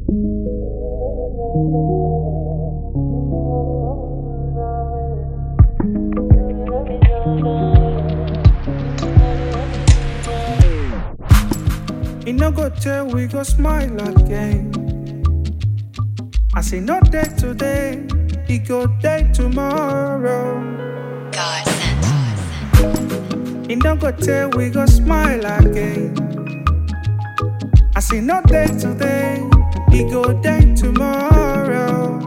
E no go tell we go smile again. I say no day today, e go day tomorrow. God sent. E no go tell we go smile again. I say no day today, e go day tomorrow.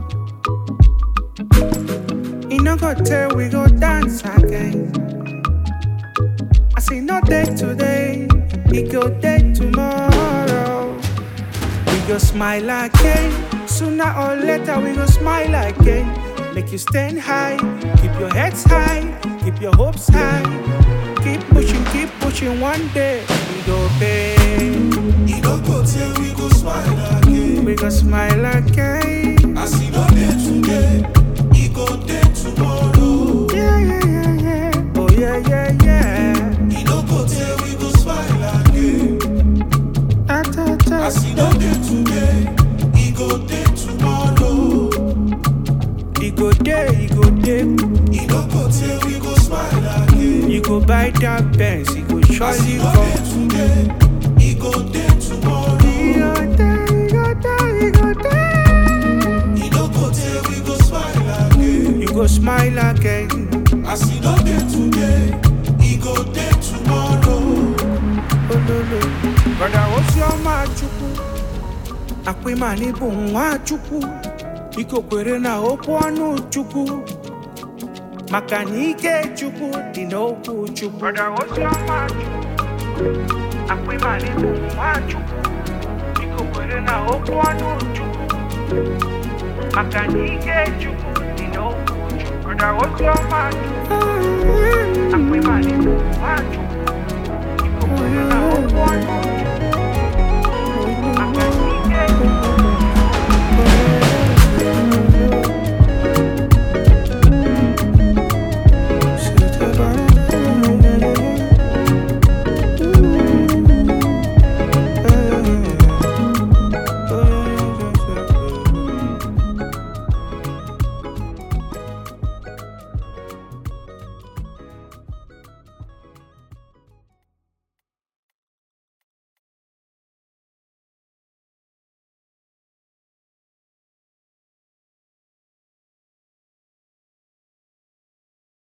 E no go tell we go dance again. I say no day today, e go day tomorrow. We go smile again. Sooner or later we go smile again. Make you stand high, keep your heads high, keep your hopes high. Keep pushing, keep pushing. One day we go pay. E no go tell we go smile again. We go smile again. As e no dey today, e go dey tomorrow. Yeah, yeah, yeah, yeah. Oh yeah, yeah, yeah. E no go tell we go smile again. Ta, ta, ta. As e no dey today, e go dey tomorrow. E go day, e go day. E no go tell we go smile again. You go buy that Benz, you go As surely e no come. dey today, e go dey tomorrow. E go day, e go day, e go day. E no go tell we go smile again. You go smile again. As e no dey today, e go dey tomorrow. Ololo. Brother Ozioma Chukwu. Akpịmani bụ nwa Chukwu. Biko kwere na okwu ọnụ Chukwu. Maka na ike Chukwu dị n'okwu Chukwu. Brother Ozioma Chukwu. Akpịmani bụ nwa Chukwu. Biko kwere na okwu ọnụ Chukwu. Maka na ike Chukwu dị n'okwu Chukwu. Brother Ozioma Chukwu. Akpịmani bụ nwa Chukwu. Biko kwere na okwu ọnụ Chukwu.